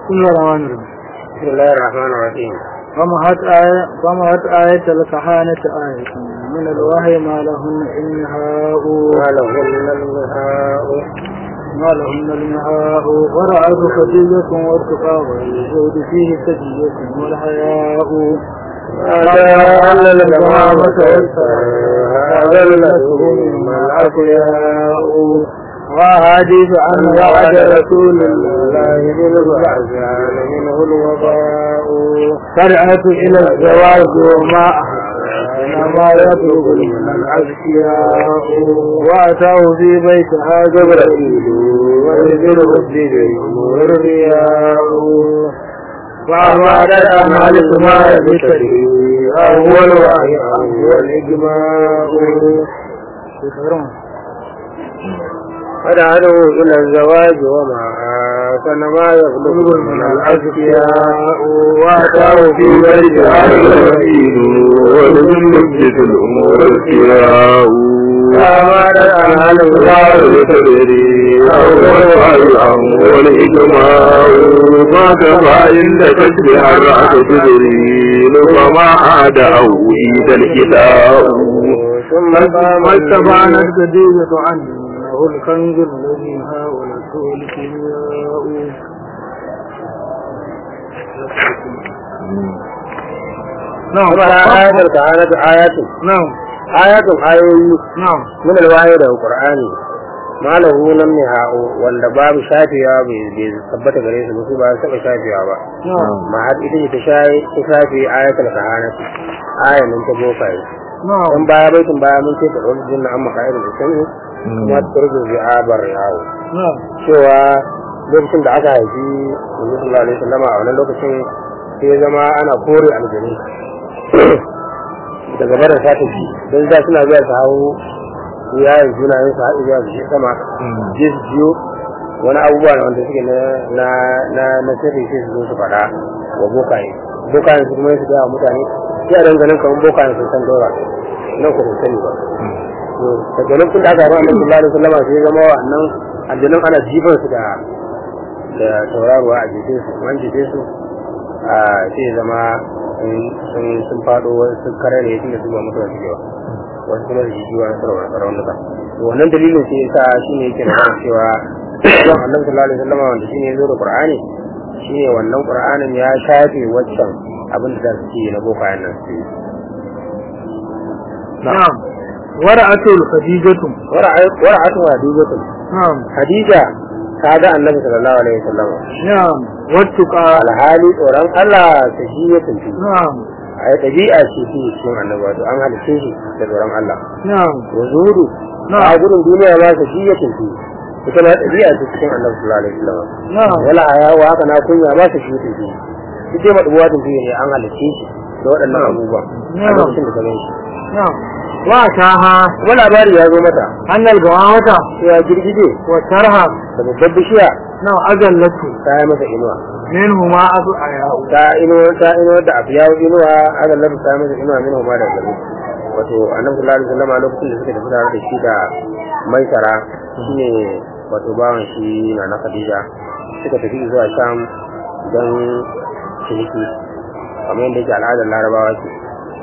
بسم الله الرحمن الرحيم بسم الله الرحمن الرحيم فمهت آية فمهت آية الكهانة آية من الوحي ما لهن إنهاء ما لهن المهاء ما لهن المهاء ورعد خديجة والتقى والزهد فيه سجية والحياء هذا أن الجمامة هذا الذي ما الأقياء وحديث عن وعد رسول الله بالبعثان منه الوباء فرعة إلى الزواج وما إنما يطلب من الأذكياء وأتاه في بيتها جبرائيل ويذره الدين والرياء فأمر الأعمال ما يبتدي هو الوحي هو الإجماع فدعته إلى الزواج وما كان ما يطلب من الأذكياء وأتاه في بيتها جبرائيل ولمسجد الأمور الكياء فأمر الأعمال ما تدري أول والإجماع ما كفى إن تشبه الرأس تدري فما عاد أو إيد الإله ثم قام واستبانت خديجة عنه إنه الكنز الذي هاولته الكيمياء نعم ثم آيات الكهانة آيات نعم آيات آيوي نعم من الوحي da Qur'ani ma lahu lam nihau wanda babu shafiya bai bai tabbata gare su ba su ba su taba shafiya ba نعم ma har ita ce ta shayi ta shafi ayatul kahanati ayan nan ta bokaye نعم dan baya baitin baya mun ce ta ɗauki jinna amma ka'ir da sani kuma ta turbi bi abar yawo نعم cewa lokacin da aka haifi Annabi sallallahu alaihi wasallam a wannan lokacin sai ya zama ana kore aljanu daga barin sata ji don da suna zuwa su hau yayin sunayen su haɗu zuwa su je sama je su jiyo wani abubuwa da wanda suke na na na na sirri sai su zo su faɗa wa bokaye bokayen su kuma su gaya wa mutane sai a dangane kamar bokayen sun san daura nan ku sun sani ba to daga lokacin da aka haɗu annabi sallallahu alaihi wasallam sai ya zama wannan aljanun ana jifan su da da tauraruwa a jikin su an jikin su a sai ya zama sun sun faɗo wasu sun kare ne tunda su ba mutuwa suke ba wasu kuma da jijiwa na sarwa raunuka to wannan dalilin sai yasa shine yake da kan cewa don annabi sallallahu alaihi wasallam wanda shine ya zo da qur'ani shine wannan qur'anin ya shafe waccan abin da su ce na bokayen nan su yi نعم ورعة الخديجة wara'atu hadijatu نعم hadija ta ga annabi sallallahu alaihi wasallam نعم والتقى alhali tsoron Allah ta shi ya tuntu نعم a ɗabi'a ce shi cikin annabi wato an halice shi da tsoron Allah نعم wa zuhudu Na'am. a gudun duniya ma ta shi ya tuntu ita ma ɗabi'a ce cikin annabi sallallahu alaihi wasallam نعم wala hayawa haka na kunya ma ta shi ya tuntu shi dai maɗubuwa tuntu ne an halice shi da waɗannan abubuwa a Na'am. lokacin da ta gan shi نعم وأتاها kuma labari ya zo mata أن الجوامة cewa girgije والترهة da babbar bishiya نعم أجلته ta yi masa inuwa منهما أبو أياء ta inuwa ta inuwa da abu yawo inuwa aka lafi ta masa inuwa min huma da gari wato annabi sallallahu alaihi wasallam a lokacin da suka tafi tare da shi da maisara shine wato bawan shi na na Khadija suka tafi zuwa Sham don ciniki kamar yadda yake al'adar Larabawa ce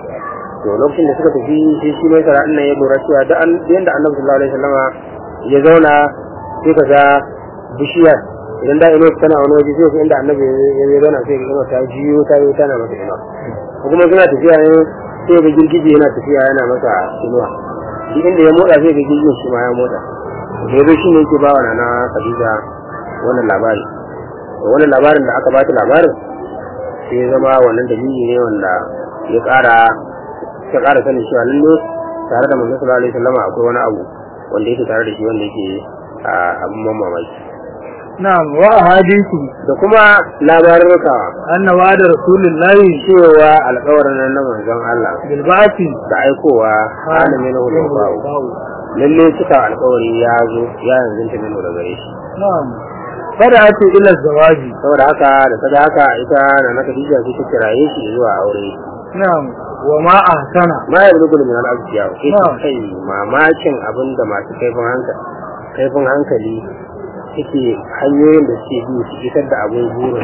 to lokacin da suka tafi shi shi maisara ɗin nan ya lura cewa da an yanda annabi sallallahu alaihi wasallam ya zauna sai ka ga bishiyar idan da ino tana wani waje sai inda annabi ya ya zauna sai ino ta jiyo ta yi tana masa ino ko kuma suna tafiya ne sai ga girgije yana tafiya yana masa inuwa duk inda ya motsa sai ga girgijin shi ma ya motsa da yazo shi ne yake ba wa nana Khadija wannan labari to wannan labarin da aka bata labarin sai ya zama wannan dalili ne wanda ya ƙara ya ƙara sanin cewa lalle tare da manzon sallallahu alaihi wasallam akwai wani abu wanda yake tare da shi wanda yake a abin mamaki نعم وأحاديثه da kuma labarurka أن وعد رسول الله cewa alkawarin nan na manzon Allah بالبعث da aikowa hana min hulubau lalle cika alkawari ya zo ya yanzu ta minu da gare shi نعم بدأت إلى الزواج saboda haka da ta haka ita na na Khadija sai ta kiraye shi zuwa aure نعم وما أحسن ma ya rubuta min al-abdiya sai ta Na'am. kai mamakin abin da masu kaifin hankali kaifin hankali suke hanyoyin da suke bi su isar da abin burin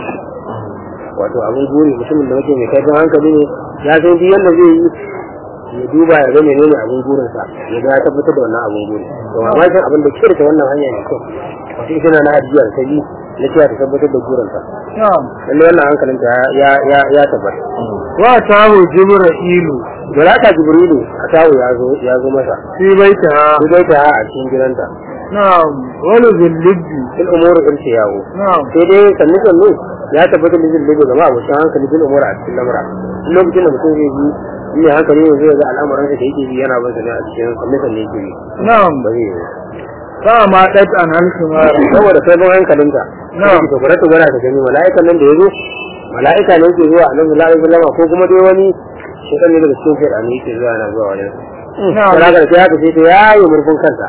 wato abin buri mutumin da muke mai kaifin hankali ne ya san duk yadda zai yi ya duba ya ga menene abin burinsa ya ga ya tabbatar da wannan abin buri to mamakin abin da ke da wannan hanya ne kyau wato ita na na ajiyar ta bi na cewa ta tabbatar da burinsa na'am lallai wannan hankalinta ya ya ya tabbata wa tahu jibra'ilu Malaka Jibrilu a tawo ya zo ya zo masa fi baitiha sai dai ta a cikin gidanta na'am wala zillibbi bil umuri irce yawo na'am sai dai sannu sannu ya tabbatar da zai daga gaba abokin hankali bil umuri a cikin lamura duk lokacin da mutum zai yi mai hankali ne zai ga al'amuran da yake bi yana bin sa ne a cikin sannu sannu yake bi na'am ba zai yi fa ma dat an halkimar saboda sai bin hankalinta Na'am. ta gwada ta gwada ta gani mala'ikan nan da ya zo mala'ika ne yake zuwa annabi sallallahu alaihi wasallam ko kuma dai wani shekan ne daga cikin shaytan ne yake zuwa yana zuwa wajen na'am sai haka sai haka sai ta yayi murfin kanta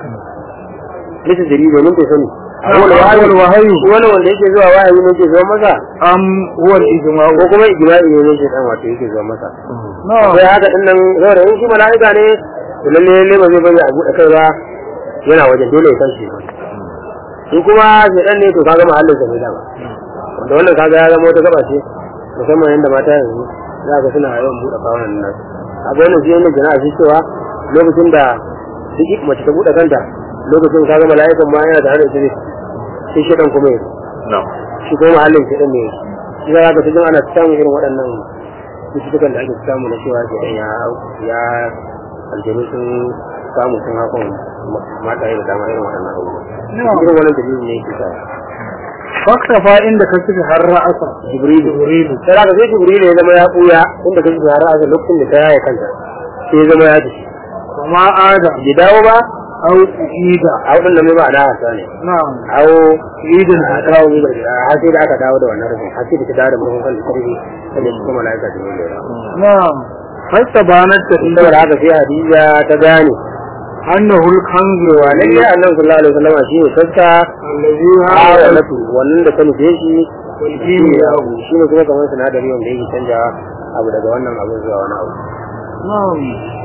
bisa jari domin ta sani Na'am, wani wahayi awwal wahayi. wani wanda yake zuwa wahayi ne yake zuwa masa am huwa al-ijma'u ko kuma ijma'i ne yake dan wato yake zuwa masa na'am sai haka din nan saboda in shi mala'ika ne to lalle lalle ba zai bari a buɗe kai ba yana wajen dole ya tashi in kuma shedan ne to kaga mahallin sa ne dama wanda wannan kaga ya zama wata gaba ce musamman yanda mata yanzu za ka suna yawan buɗe kawunan nan a ga wannan shi ne jana'a shi cewa lokacin da duk mace ta buɗe kanta lokacin kaga mala'ikan ma yana tare da ita ne sai shedan kuma ya na'am shi kuma mahallin shedan ne shi za ka tijin ana samun irin waɗannan cututtukan da ake samu na cewa shedan ya ya aljanu sun samu sun hakan mata da dama irin waɗannan abubuwa Na'am. irin wannan dalilin ne yake sa faktafa inda ka suka har ra'asa jibrilu jibrilu sai haka sai jibrilu ya zama ya ɓuya inda kake da har a lokacin da ta yaye kanta sai ya zama ya ji kuma ada bai dawo ba au ida a waɗanda mai ba na hasa ne na'am awo idin a dawo mai da har sai da aka dawo da wannan rufin har sai da ta dawo da murhun kan karfi sai su kuma mala'ika da yin lera na'am fasta banar ta inda saboda haka sai hadiza ta gane annahu al-kanzu wa lalle annabi sallallahu alaihi wasallam shi ne sassa allazi hawa hawa natu wannan da ta nufe shi wal kimiya'u shi ne kuma kamar sinadari wanda yake canja abu daga wannan abu zuwa wani abu na'am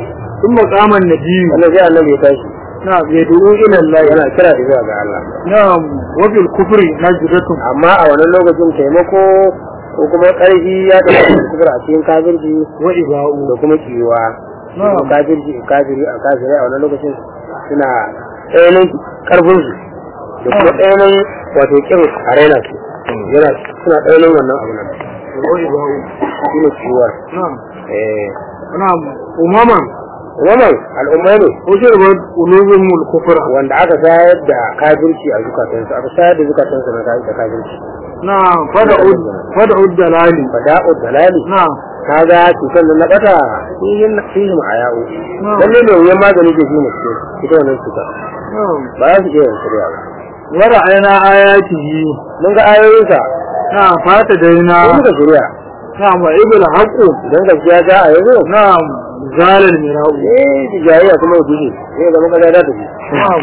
ثم قام النبي wannan sai annabi ya tashi نعم يدعو إلى الله yana kira da zuwa ga Allah نعم وفي الكفر نجدة amma a wannan lokacin taimako ko kuma ƙarfi ya tafi kufur a cikin kafirci وإباء da kuma kiwa Na'am. kafirci kafiri a kafiri a wannan lokacin suna tsananin karfin su da kuma tsananin wato kin a raina su yana suna tsananin wannan abu nan وإباء shine kiwar نعم eh نعم أمما wannan al'umma ne وشربت قلوبهم الكفر wanda aka sayar da kafirci a zukatansu aka sayar da zukatansu na da kafirci نعم فدعوا فدعوا الدلال fada'u dalali نعم kaga cutar da na bata fihin fihim ayau lalle ne wuyan magani ke shine ce ita wannan cuta نعم ba za su iya yin shirya ba ورأينا آياته mun ga ayoyinsa نعم فاتدينا ko muka shirya نعم وإبل الحق idan gaskiya ta a yanzu نعم زال المراء eh jayayya kuma ya guje sai ga muka da ta ji نعم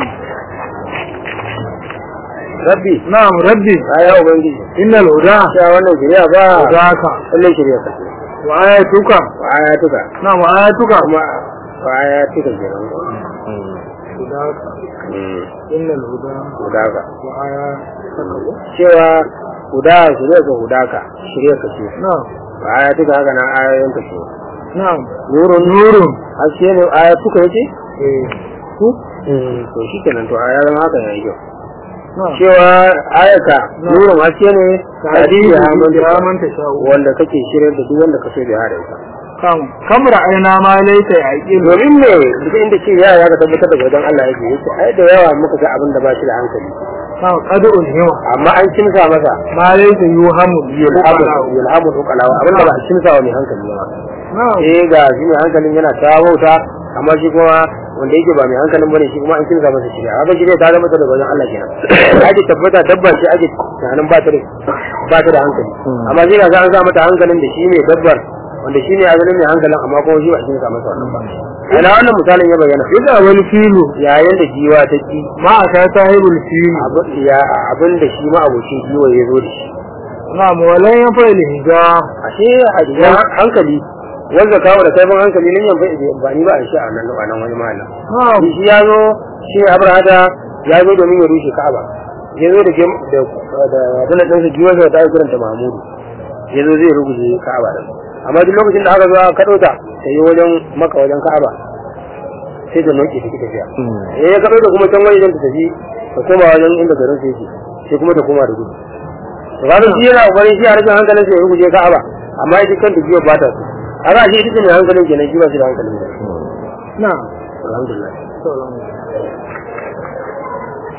rabbi نعم ربي ya ubangiji إن الهدى cewa wannan shirya ba هداك lallai shirya ka ce وآياتك wa ayatuka نعم وآياتك kuma wa ayatuka kenan هداك Mm, إن الهدى hudaka وآياتك cewa huda shirya ka hudaka shirya ka ce نعم wa ayatuka haka nan ayoyin ka ce نعم nurun نور haske ne ayatuka yace إيه. to shi kenan to a ya zama haka yayi kyau نعم cewa ayata Na. nurun haske ne تعديل ya بها man من تشاء wanda kake shirin da duk wanda ka so da hada ita كم كم رأينا ما ليس يعقل domin ne duk inda ce ya ya ka tabbatar da wajen Allah yake yake ai da yawa muka ga abin da ba shi da hankali نعم قد ألهم amma an kimsa masa ما ليس يوهم yulhamu yulhamu ukalawa abin da ba a kimsa wa mai hankali ba نعم eh ga shi mai hankalin yana ta wauta amma shi kuma wanda yake ba mai hankalin bane shi kuma an kimsa masa shirya haka shirya ta zama ta daga wajen Allah kenan ake tabbata dabba ce ake tunanin ba ta da ba ta da hankali amma sai ga an sa mata hankalin da shi ne dabbar wanda shi ne asalin mai hankalin amma kuma shi ba a kimsa masa wannan ba ina wannan misalin ya bayyana إذا والفيل yayin da giwa ta ki ما أتى صاحب الفيل abin ya abin da shi ma abocin giwa ya zo da shi نعم ولن ينفع الهجاء ashe a jikin hankali wanda kawo da kaifin hankali ne yan ba ni ba a shi a nan a nan wani malam نعم shi ya zo shi ne abrahata ya zo domin ya rushe ka'aba ya zo da gem da da abin da ɗansa giwarsa ta yi kiranta mahmudu ya zo zai ruguje ka'aba da amma duk lokacin da aka zo aka kaɗo ta ta yi wajen maka wajen ka'aba sai ta noke ta ki tafiya eh ya kaɗo ta kuma can wajen ta tafi ta koma wajen inda garin sai yake sai kuma ta koma da gudu to kaga shi yana kokarin shi a rashin hankalin sai ya ruguje ka'aba amma ita kanta giwar ba ta so kaga shi ita ce mai hankalin kenan shi ba shi da hankalin da na'am alhamdulillah to alhamdulillah